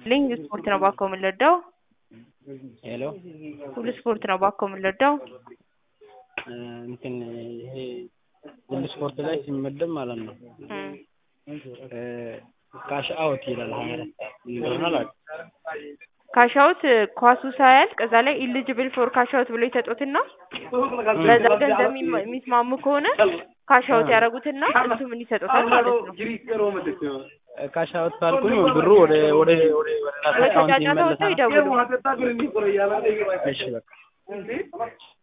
ሊንግ ስፖርት ነው ባኮ የምንለዳው ሄሎ ሁሉ ስፖርት ነው ባኮ የምንለዳው እንትን ይሄ ሁሉ ስፖርት ላይ ሲመደብ ማለት ነው ካሽ አውት ይላል ሀያ አራት እንደሆነ አላውቅም። ካሻውት ኳሱ ሳያልቅ እዛ ላይ ኢሊጅብል ፎር ካሻውት ብሎ ይሰጡትና በዛ ገንዘብ የሚማ- የሚስማሙ ከሆነ ካሻውት ያደረጉትና እሱ ምን ይሰጡታል ማለት ነው። ካሽ አውት ካልኩኝ ብሩ ወደ ወደ ወደ ወደ ራስ ወይ አካውንት ከጫጫታ ወጥተው ይመለሳል። ይደውሉ። እሺ በቃ